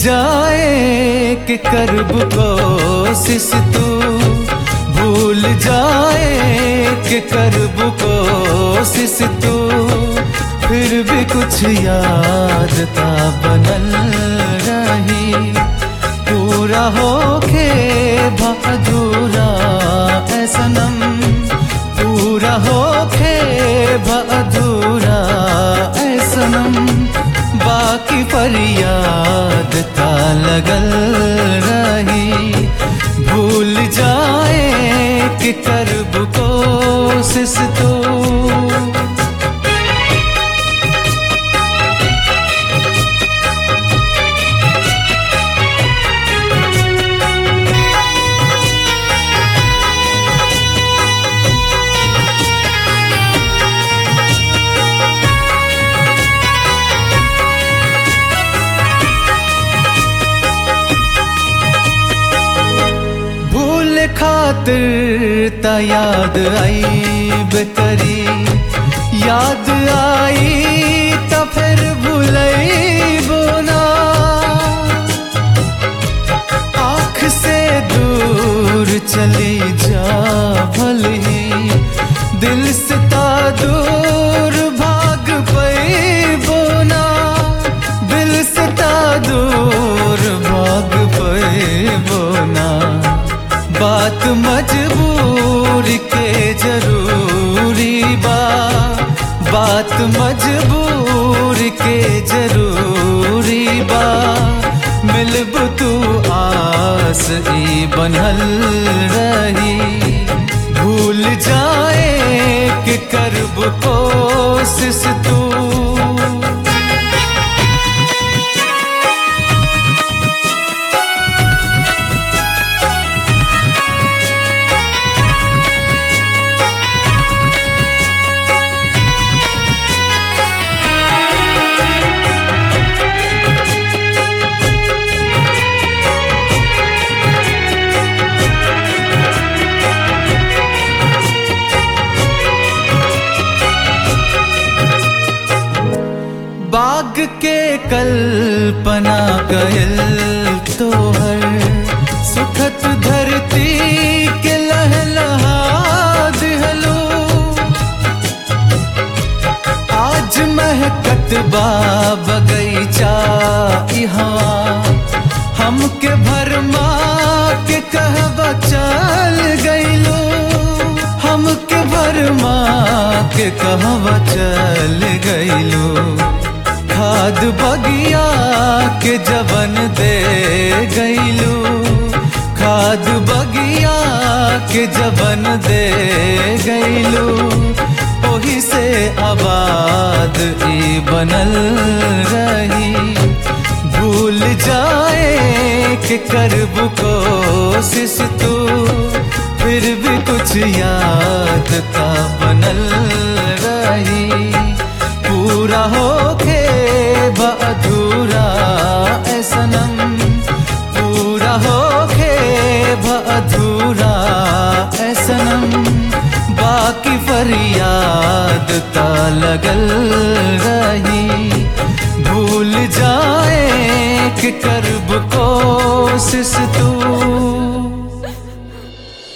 जाए कि करब कोशिश तू भूल जाए कि करब कोशिश तू फिर भी कुछ याद ता बनल रही पूरा होके भअधूरा ऐ सनम पूरा होके भअधूरा ऐ सनम बाकी फरियाद ता लगल रही भूल जाए कि करब कोशिश तो भूल खातिर ता याद आई बेकरी याद आई ता फिर भूलई बोना आँख से दूर चली जा भली दिल से ता दूर भाग पई बोना दिल से ता दूर भाग पई बोना बात मजबूर के जरूरी बा बात मजबूर के जरूरी बा मिलब तू आस ई बनल रही भूल जाए कि करब कोशिश तू बाग के कल्पना गयल तोहर सुखत धरती के लहलहा दिहलो आज महकत बा बगैचा यहाँ हमके भरमा के कहवा चल गईलो हमके भरमा के कहवा चल गईलो खाद बगिया के जवन दे गईलो खाद बगिया के जवन दे गईलो ओही से आबाद ई बनल रही भूल जाए कि करब कोशिश तू फिर भी कुछ याद का बनल रही पूरा होके बअधूरा ऐ सनम पूरा होके बअधूरा ऐ सनम बाकी फरियाद ता लगल रही भूल जाए कि करब कोशिश तू